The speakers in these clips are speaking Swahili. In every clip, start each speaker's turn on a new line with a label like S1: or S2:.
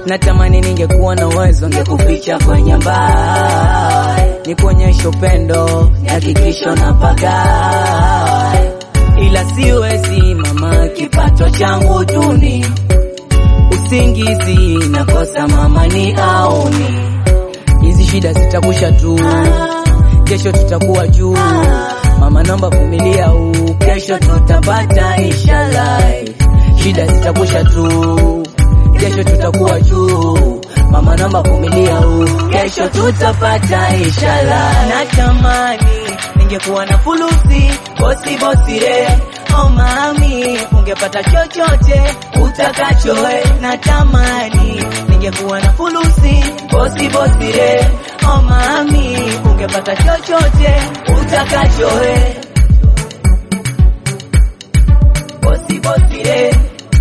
S1: natamani ningekuwa na uwezo ngekuficha kwenye mbao nikuonyesha upendo hakikisho na pagai ila siwezi mama kipato changu duni usingizi nakosa mama ni aoni hizi shida zitakusha tu kesho tutakuwa juu mama naomba vumilia huu kesho tutapata inshallah shida zitakusha tu kesho tutakuwa juu mama naomba vumilia huu kesho tutapata inshallah natamani ningekuwa na fulusi bosi bosi re oh mami ungepata chochote utakachoe natamani ningekuwa na fulusi bosi bosi re oh mami ungepata chochote utakachoe bosi bosi re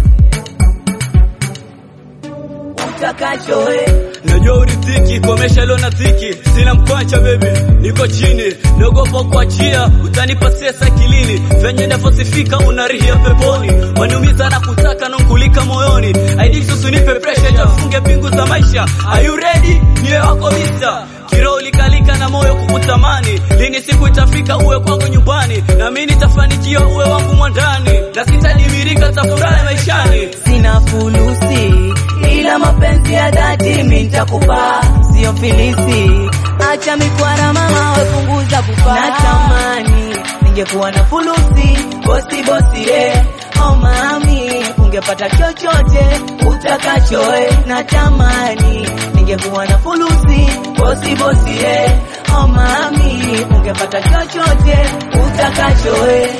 S1: utakachoe
S2: Najua uridhiki, komesha leo na dhiki, sina mkwacha baby, niko chini, naogopa kuachia, utanipa sesa akilini, venye nafosifika unarihia peponi, waniumiza na kutaka nonkulika moyoni, aidiksi unipe pressure, jafunge pingu za maisha, are you ready? Niwe wako mista Kiroho likalika na moyo kukutamani, lini siku itafika uwe kwangu nyumbani, na mimi nitafanikiwa uwe wangu mwandani, na sitadimirika tafurahi maishani.
S1: sina fulusi ila mapenzi ya dhati mimi nitakupa, sio filisi. Acha mikwara mama, wepunguza pupa. Natamani ningekuwa na fulusi, bosi bosi re oh mami, ungepata chochote utakachoe. Natamani ningekuwa na fulusi, bosi bosi re oh mami, ungepata chochote utakachoe.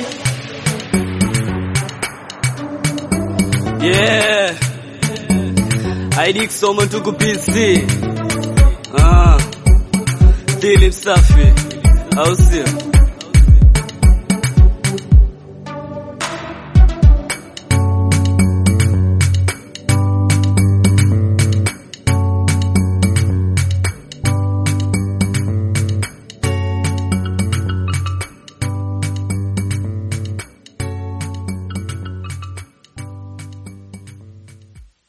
S2: Yeah. ID kusoma tuku PC. Ah. Dili msafi. Au sio?